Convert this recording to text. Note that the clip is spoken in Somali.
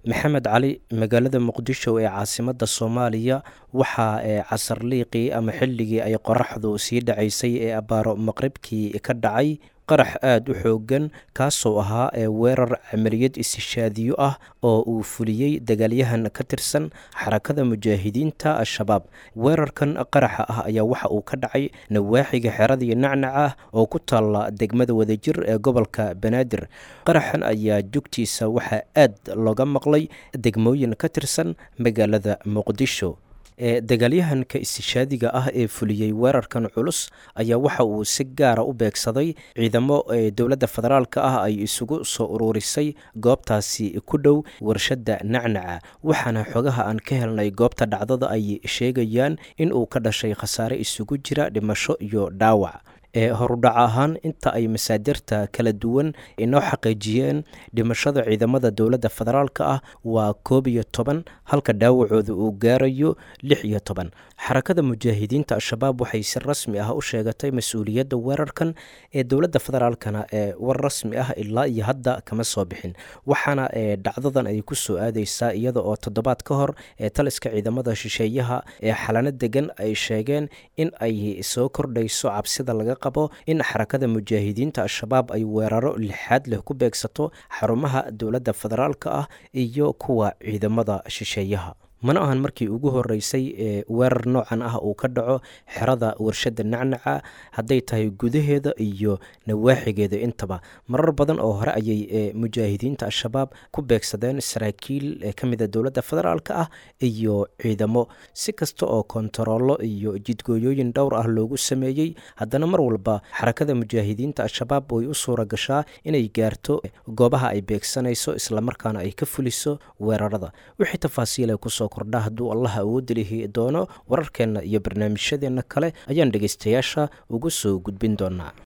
maxamed cali magaalada muqdisho ee caasimadda soomaaliya waxaa ee casarliiqii ama xilligii ay qoraxdu sii dhacaysay ee abbaaro maqribkii ka dhacay qarax aada u xoogan kaasoo ahaa ee weerar camaliyad istishaadiyo ah oo uu fuliyey dagaalyahan ka tirsan xarakada mujaahidiinta al-shabaab weerarkan qaraxa ah ayaa waxa uu ka dhacay nawaaxiga xeradii nacnac ah oo ku taalla degmada wadajir ee gobolka banaadir qaraxan ayaa jugtiisa waxaa aad looga maqlay degmooyin ka tirsan magaalada muqdisho ee dagaalyahanka istishaadiga ah ee fuliyey weerarkan culus ayaa waxa uu si gaara u beegsaday ciidamo ee dowladda federaalka ah ay isugu soo ururisay goobtaasi ku dhow warshadda nacnaca waxaana xogaha aan ka helnay goobta dhacdada ay sheegayaan in uu ka dhashay khasaare isugu jira dhimasho iyo dhaawac ee horudhac ahaan inta ay masaadirta kala duwan inoo xaqiijiyeen dhimashada ciidamada dowladda federaalka ah waa koob iyo toban halka dhaawacooda uu gaarayo lix iyo toban xarakada mujaahidiinta al-shabaab waxay si rasmi ah u sheegatay mas-uuliyadda weerarkan ee dowladda federaalkana ee war rasmi ah ilaa iyo hadda kama soo bixin waxaana ee dhacdadan ay ku soo aadeysaa iyada oo toddobaad ka hor ee taliska ciidamada shisheeyaha ee xalano degan ay sheegeen in ay soo kordhayso cabsida laga in xarakada mujaahidiinta al-shabaab ay weeraro lixaad leh ku beegsato xarumaha dowladda federaalka ah iyo kuwa ciidamada shisheeyaha mana ahan markii ugu horeysay ee weerar noocan ah uu ka dhaco xerada warshadda nacnaca hadday tahay gudaheeda iyo nawaaxigeeda intaba marar badan oo hore ayay mujaahidiinta al-shabaab ku beegsadeen saraakiil ka mida dowladda federaalka ah iyo ciidamo si kasta oo kontaroolo iyo jidgooyooyin dhowr ah loogu sameeyey haddana mar walba xarakada mujaahidiinta al-shabaab way u suura gashaa inay gaarto goobaha ay beegsanayso islamarkaana ay ka fuliso weerarada wixii tafaasiila kusoo kordha hadduu allah awoodda lihi doono wararkeenna iyo barnaamijyadeenna kale ayaan dhegaystayaasha ugu soo gudbin doonaa